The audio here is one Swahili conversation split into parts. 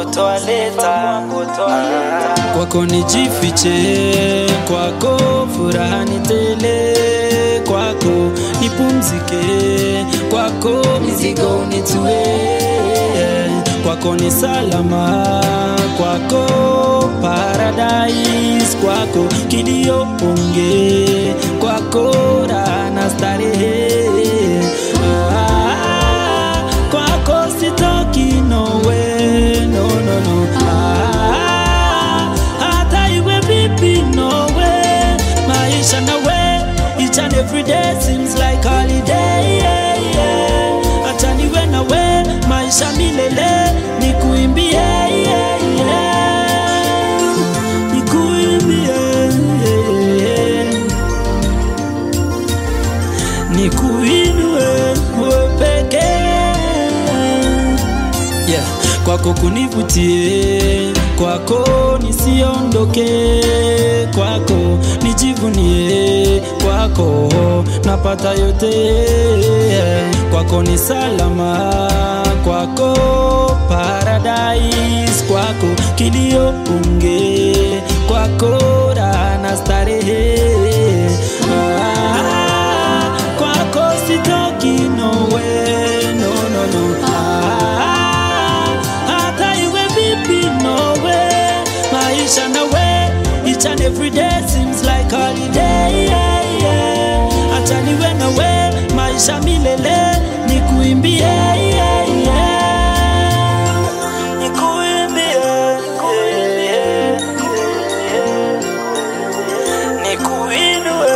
toaleta kwako nijifiche, kwako furaha ni tele, kwako nipumzike, kwako mizigo unitue, kwako ni salama, kwako paradise, kwako kilio onge, kwako raha na starehe ah, kwako sitoki nowe no, no, no. Ah, hata iwe vipi nowe maisha nawe each and every day seems like holiday yeah, yeah. hata niwe nawe maisha milele nikuimbie yeah, yeah. nikuimbie yeah. nikuinue wewe pekee yeah. kwako kunivutie, kwako nisiondoke, kwako nijivunie, kwako napata yote, yeah. kwako ni salama, kwako paradise, kwako kilio unge, kwako raha na starehe ah, kwako sitoki nowe no, no, no. Ah, hata iwe vipi nowe maisha nawe each and every day seems like holiday yeah, yeah. hata niwe nawe maisha milele nikuimbie yeah, yeah. Nikuimbie, yeah, yeah. Nikuinue,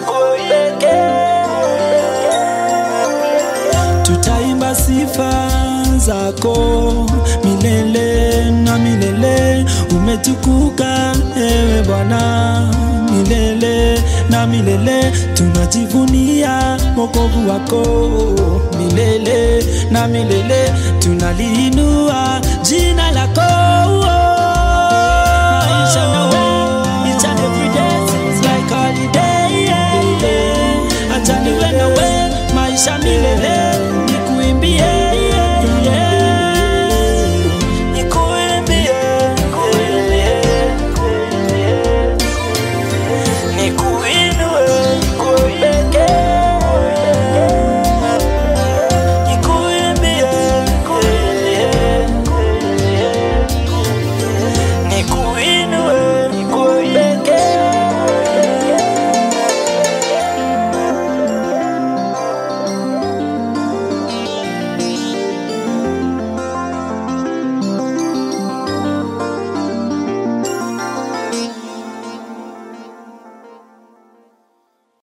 nikupeke. Tutaimba sifa zako milele na milele, umetukuka ewe Bwana milele na milele, tunajivunia wokovu wako milele na milele, tunaliinua jina lako